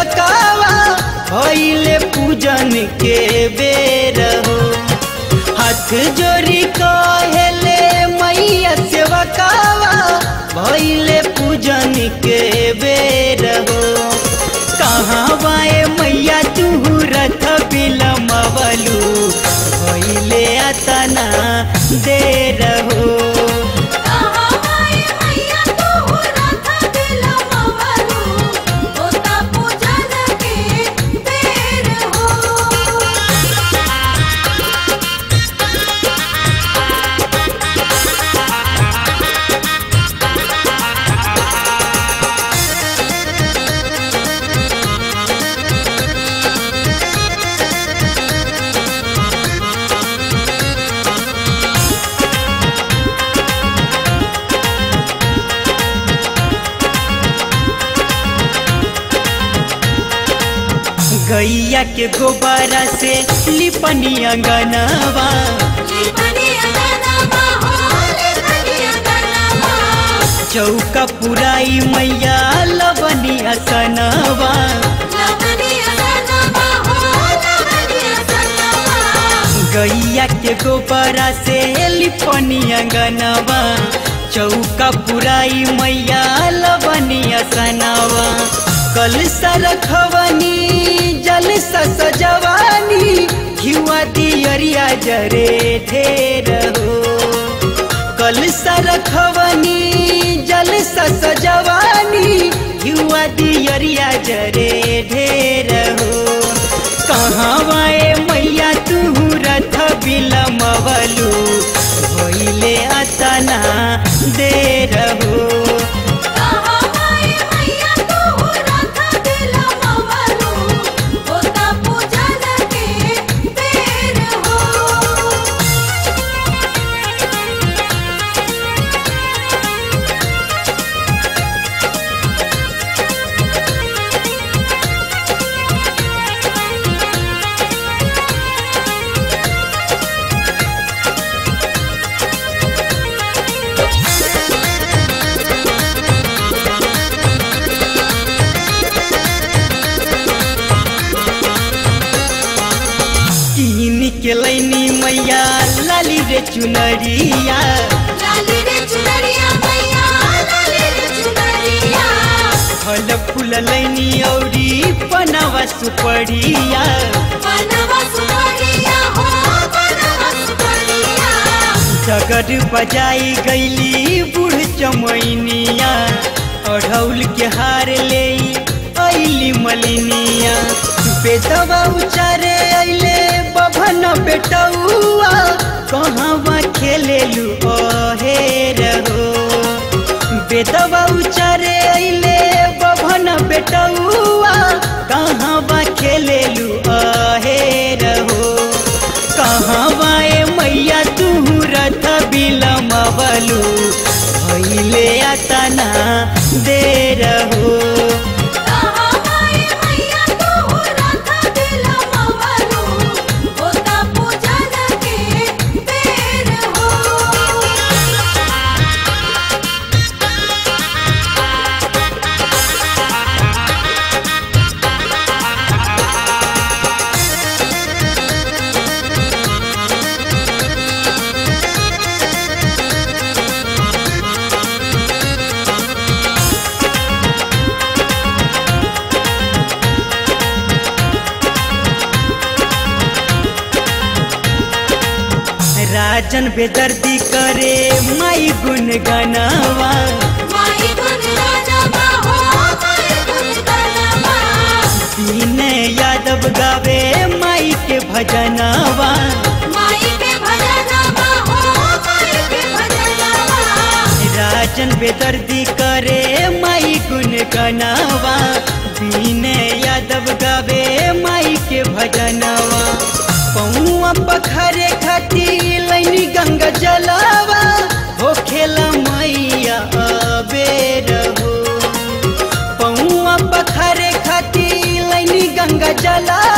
सेवकावा भइले पूजन के बेर हो हाथ जोड़ी कहेले मैया सेवकावा भइले पूजन के बेर हो कहाँ बाए मैया तू रथ बिलमवलू भइले अतना देर हो कहाँ माए मैया तू रथ बिलमवलू, होता पूजन के बेर हो गैया के गोबरा से लिपनी अंगनवा लिपनी अंगनवा हो, लिपनी अंगनवा। चौका पुराई मैया लवनी असनवा लवनी अंगनवा हो, लवनी अंगनवा। गैया के गोबरा से लिपनी अंगनवा चौका पुराई मैया लवनी असनवा कल सरखवनी जल सजवानी घिवा दियरिया जरे ढेर हो कल सरखवनी जल सजवानी घिवा दियरिया जरे ढेर हो कहाँ वाए मैया तू रथ बिलमवलू भइले अतना देर हो कहाँ माए मैया तू रथ बिलमवलू, होता पूजन के बेर हो तीन के लैनी मैया लाली रे चुनरिया लाली रे चुनरिया मैया लाली रे चुनरिया फल फूल लैनी औरी पनवा सुपड़िया बनवा सुपरिया हो बनवा सुपरिया जगड़ बजाई गईली बूढ़ चमैनिया अढ़ौल के हार ले अली मलिनिया बेटवा उचारे अइले बभन बेटौआ कहवा खेलेलू अहेर हो बेटवा उचारे अइले बभन बेटौआ कहवा खेलेलू अहेर हो कहवा ए मैया तू रथ बिलमवलू भइले अतना देर हो कहाँ माए मैया तू रथ बिलमवलू, होता पूजन के बेर हो राजन बेदर्दी करे माई गुन गनवा माई गुण गानवा हो माई गुण गानवा विनय यादव गावे माई के भजनवा माई के भजनवा हो माई के भजनवा राजन बेदर्दी करे माई गुन गनवा विनय यादव गावे माई के भजनवा पौआ पखरे खती लैनी गंगा जलावा हो खेला मैया अबेर हो पौआ पखरे खती लैनी गंगा जलावा